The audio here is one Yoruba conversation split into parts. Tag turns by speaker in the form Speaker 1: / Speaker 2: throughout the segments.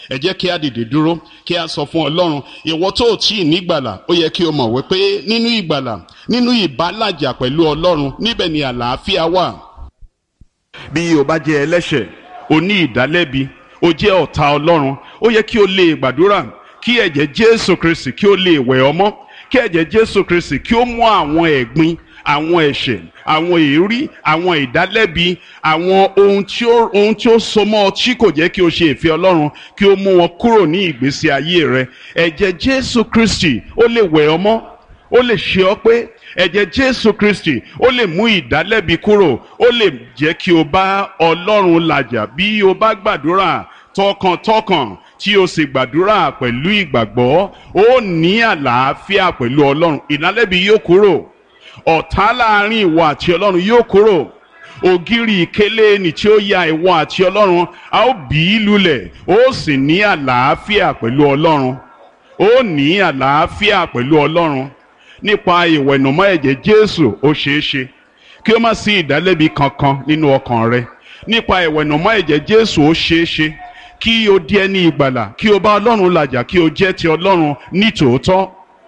Speaker 1: ẹ jẹ́ kí a dìde dúró kí a sọ fún ọlọ́run ìwọ tó o tí ì nígbàlà ó yẹ kí o mọ̀ wípé nínú ìgbàlà nínú ìbálàjà pẹ̀lú ọlọ́run níbẹ̀ ni àlàáfíà wà. bí o bá jẹ́ ẹlẹ́ṣẹ̀ o ní ìdálẹ́bi o jẹ́ ọ̀tá ọlọ́run ó yẹ kí o lè gbàdúrà kí ẹ̀jẹ̀ jésù kristi kí o lè wẹ̀ ọ́ mọ́ kí ẹ̀jẹ̀ jésù kristi kí ó mú àwọn ẹ̀gbin àwọn ẹ̀ṣẹ̀ àwọn èérí àwọn ìdálẹ́bi àwọn ohun tí ó ohun tí ó so mọ́ ọ tí kò jẹ́ kí o ṣe ìfẹ́ ọlọ́run kí ó mú wọn kúrò ní ìgbésí ayé rẹ ẹ̀jẹ̀ jésù kristi ó lè wẹ̀ ọ́ mọ́ ó lè ṣe ọ́ pé ẹ̀jẹ̀ jésù kristi ó lè mú ìdálẹ́bi kúrò ó lè jẹ́ kí o bá ọlọ́run làjà bí o bá gbàdúrà tọkàntọkàn tí o sì gbàdúrà pẹ̀lú ìgbàgbọ́ ó ní àlàáfíà pẹ̀lú ọlọ́run ìdálẹ́bi yóò kúrò ọ̀tá láàrin ìwọ àti ọlọ́run yóò kúrò ògiri ìkélé ni tí ó ya ìwọ àti ọlọ́run a ó bì í lulẹ̀ ó sì ní àlàáfíà pẹ̀lú ọlọ́run ó ní àlàáfíà pẹ̀lú ọlọ́run nípa ìwẹ̀nùmọ́ ẹ̀jẹ̀ jésù ó ṣeé ṣe kí ó má sí ìdálẹ́bi kankan nínú ọkàn rẹ nípa ìwẹ̀nùmọ́ ẹ̀jẹ̀ jésù ó ṣeé ṣe kí o di ẹni ìgbàlà kí o bá ọlọ́run làjà kí o jẹ́ ti ọlọ́run ní tòótọ́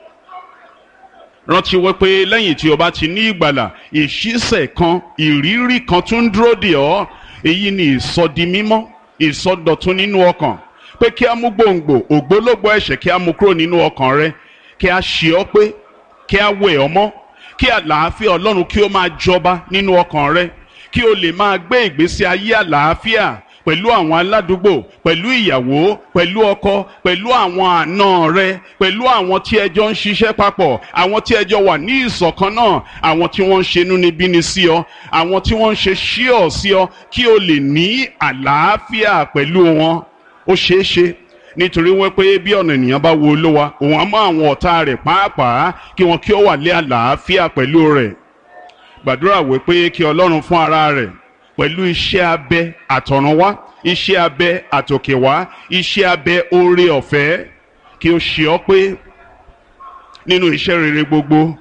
Speaker 1: rántí wípé lẹ́yìn tí o bá ti ní ìgbàlà ìṣísẹ̀ kan ìrírí kan tún ń dúró dè ọ́ èyí ni ìsọdi mímọ́ ìsọdọ̀tun nínú ọkàn pé kí a mú gbòǹgbò ògbólógbò ẹ̀ṣẹ̀ kí a mú kúrò nínú ọkàn rẹ kí a ṣe ọ́ pé kí a wẹ̀ ọ́ mọ́ kí àlàáfíà ọlọ́run kí ó máa jọba nínú ọkàn rẹ kí o lè máa gbé ìgbésí ayé àlàáfíà pẹ̀lú àwọn aládùúgbò pẹ̀lú ìyàwó pẹ̀lú ọkọ pẹ̀lú àwọn àna rẹ pẹ̀lú àwọn tí ẹjọ́ ń ṣiṣẹ́ papọ̀ àwọn tí ẹjọ́ wà ní ìṣọ̀kan náà àwọn tí wọ́n ń ṣe inúnibíni sí ọ àwọn tí wọ́n ń ṣe ṣíọ̀ sí ọ kí o lè ní àlàáfíà pẹ̀lú wọn ó ṣeé ṣe nítorí wọ́n pé bí ọ̀nà ènìyàn bá wo olówa òun á mọ àwọn ọ̀tá rẹ̀ pàápàá kí wọn kí ó wà lé àlàáfíà pẹ̀lú rẹ̀ gbàdúrà wípé kí ọlọ́run fún ara rẹ̀ pẹ̀lú iṣẹ́ abẹ àtọ̀runwá iṣẹ́ abẹ àtòkèwá iṣẹ́ abẹ oore ọ̀fẹ́ kí o ṣe ọ́ pé nínú iṣẹ́ rere gbogbo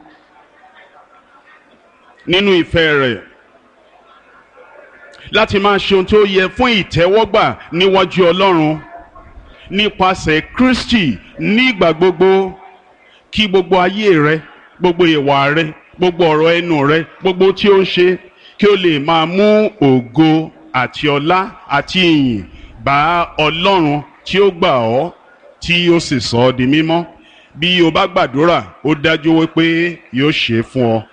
Speaker 1: nínú ìfẹ́ rẹ̀ láti máa ṣe ohun tó yẹ fún ìtẹ́wọ́gbà níwájú ọlọ́run nípasẹ̀ Kristi nígbà gbogbo kí gbogbo ayé rẹ gbogbo ìwà rẹ gbogbo ọ̀rọ̀ ẹnu rẹ gbogbo tí ó ń ṣe kí o lè máa mú ògo àti ọlá àti ìyìn bá ọlọ́run tí ó gbà ọ́ tí ó sì sọ ọ́ di mímọ́ bí o bá gbàdúrà ó dájú wípé yóò ṣe é fún ọ